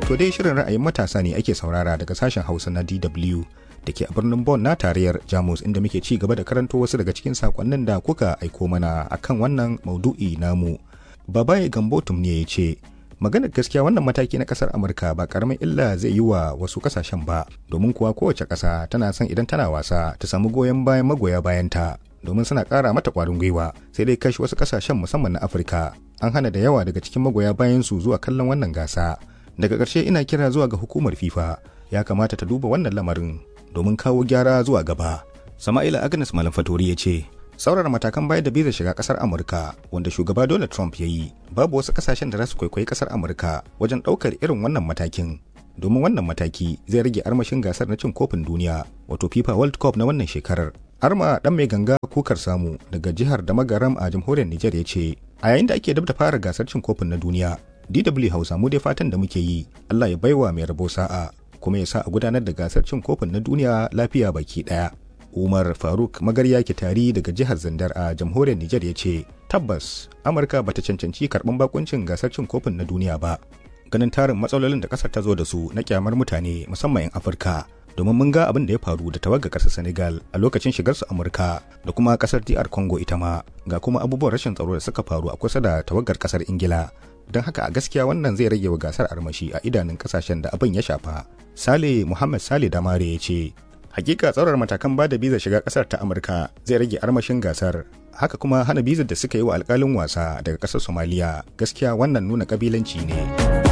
To dai shirin ra'ayin matasa ne ake saurara daga sashen Hausa na DW da ke a birnin Bonn na tarayyar Jamus inda muke ci gaba da karanto wasu daga cikin sakonnin da kuka aiko mana akan wannan maudu'i namu. Babaye Gambotum ne ya ce, maganar gaskiya wannan mataki na kasar Amurka ba karamin illa zai yi wa wasu kasashen ba, domin kuwa kowace ƙasa tana son idan tana wasa ta samu goyon bayan magoya bayanta. domin suna ƙara mata ƙwarin gwiwa sai dai kashi wasu ƙasashen musamman na afirka an hana da yawa daga cikin magoya bayan su zuwa kallon wannan gasa daga ƙarshe ina kira zuwa ga hukumar fifa ya kamata ta duba wannan lamarin domin kawo gyara zuwa gaba sama'ila agnes malam fatori ya ce saurara matakan bayar da biza shiga kasar amurka wanda shugaba donald trump ya yi babu wasu kasashen da za su kwaikwayi kasar amurka wajen ɗaukar irin wannan matakin domin wannan mataki zai rage armashin gasar na cin kofin duniya wato fifa world cup na wannan shekarar arma dan mai ganga kukar samu daga jihar da magaram a jamhuriyar niger ya ce a yayin da ake dab da fara gasar cin kofin na duniya dw hausa mu dai fatan da muke yi allah ya baiwa mai rabo sa'a kuma ya sa a gudanar da gasar cin kofin na duniya lafiya baki daya umar faruk magarya tari daga jihar zandar a jamhuriyar niger ya ce tabbas amurka bata cancanci karban bakuncin gasar cin kofin na duniya ba ganin tarin matsalolin da kasar ta zo da su na kyamar mutane musamman 'yan afirka domin mun ga abin da ya faru da tawagar kasar senegal a lokacin shigar su amurka da kuma kasar dr congo ita ma ga kuma abubuwan rashin tsaro da suka faru a kusa da tawagar kasar ingila don haka a gaskiya wannan zai rage wa gasar armashi a idanun kasashen da abin ya shafa sale muhammad sale damare ya ce hakika tsarar matakan ba da bizar shiga kasar ta amurka zai rage armashin gasar haka kuma hana bizar da suka yi wa alkalin wasa daga kasar somaliya gaskiya wannan nuna kabilanci ne.